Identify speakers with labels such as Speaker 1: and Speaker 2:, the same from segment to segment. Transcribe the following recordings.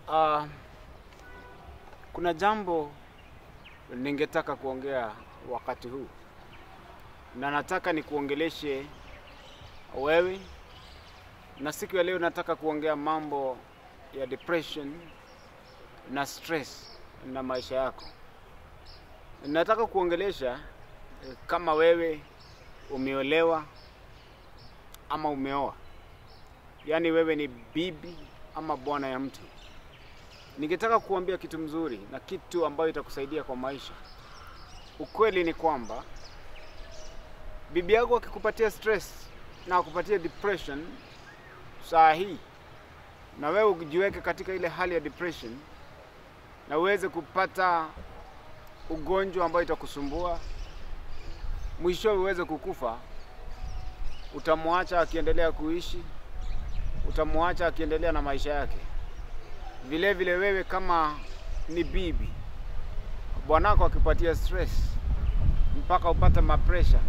Speaker 1: Uh, kuna jambo ningetaka kuongea wakati huu na nataka nikuongeleshe wewe, na siku ya leo nataka kuongea mambo ya depression na stress na maisha yako. Nataka kuongelesha eh, kama wewe umeolewa ama umeoa, yaani wewe ni bibi ama bwana ya mtu. Ningetaka kuambia kitu mzuri na kitu ambayo itakusaidia kwa maisha. Ukweli ni kwamba bibi yako akikupatia stress na akupatia depression saa hii, na wewe ujiweke katika ile hali ya depression na uweze kupata ugonjwa ambayo itakusumbua, mwishowe uweze kukufa, utamwacha akiendelea kuishi, utamwacha akiendelea na maisha yake. Vile vile wewe kama ni bibi, bwanako akipatia stress mpaka upate mapresha,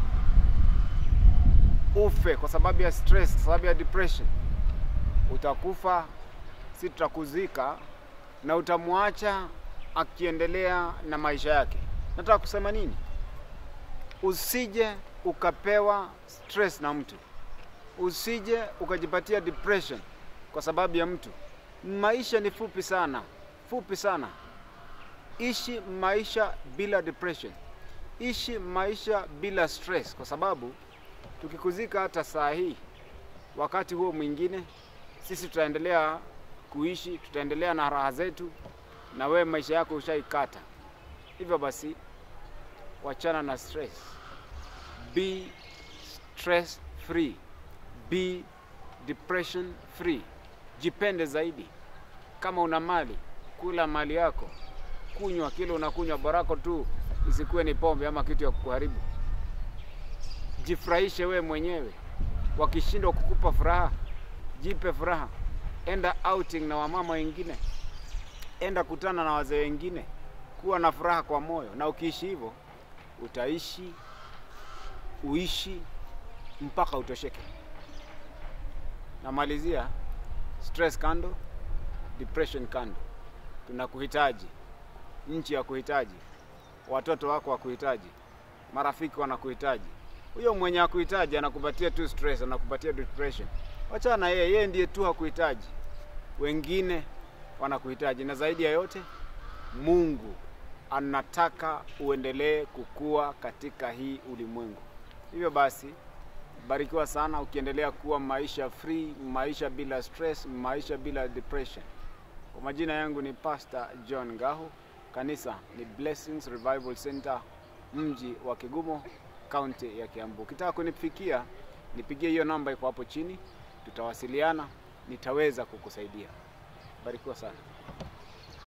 Speaker 1: ufe kwa sababu ya stress, kwa sababu ya depression, utakufa, si tutakuzika na utamwacha akiendelea na maisha yake. Nataka kusema nini? Usije ukapewa stress na mtu, usije ukajipatia depression kwa sababu ya mtu. Maisha ni fupi sana, fupi sana. Ishi maisha bila depression, ishi maisha bila stress, kwa sababu tukikuzika hata saa hii, wakati huo mwingine sisi tutaendelea kuishi, tutaendelea na raha zetu, na wewe maisha yako ushaikata. Hivyo basi, wachana na stress, be stress free, be depression free. Jipende zaidi. Kama una mali, kula mali yako, kunywa kile unakunywa, borako tu isikuwe ni pombe ama kitu ya kukuharibu. Jifurahishe wewe mwenyewe. Wakishindwa kukupa furaha, jipe furaha. Enda outing na wamama wengine, enda kutana na wazee wengine, kuwa na furaha kwa moyo, na ukiishi hivyo utaishi uishi mpaka utosheke. Namalizia, stress kando, depression kando. Tunakuhitaji, nchi ya kuhitaji, watoto wako wakuhitaji, marafiki wanakuhitaji. Huyo mwenye akuhitaji anakupatia tu stress, anakupatia depression. Wachana na yeye, yeye ndiye tu hakuhitaji, wengine wanakuhitaji. Na zaidi ya yote, Mungu anataka uendelee kukua katika hii ulimwengu. Hivyo basi, barikiwa sana ukiendelea kuwa maisha free, maisha bila stress, maisha bila depression. Kwa majina yangu ni Pastor John Ngahu, kanisa ni Blessings Revival Center, mji wa Kigumo, kaunti ya Kiambu. Ukitaka kunifikia, nipigie hiyo namba iko hapo chini, tutawasiliana, nitaweza kukusaidia. Barikiwa sana.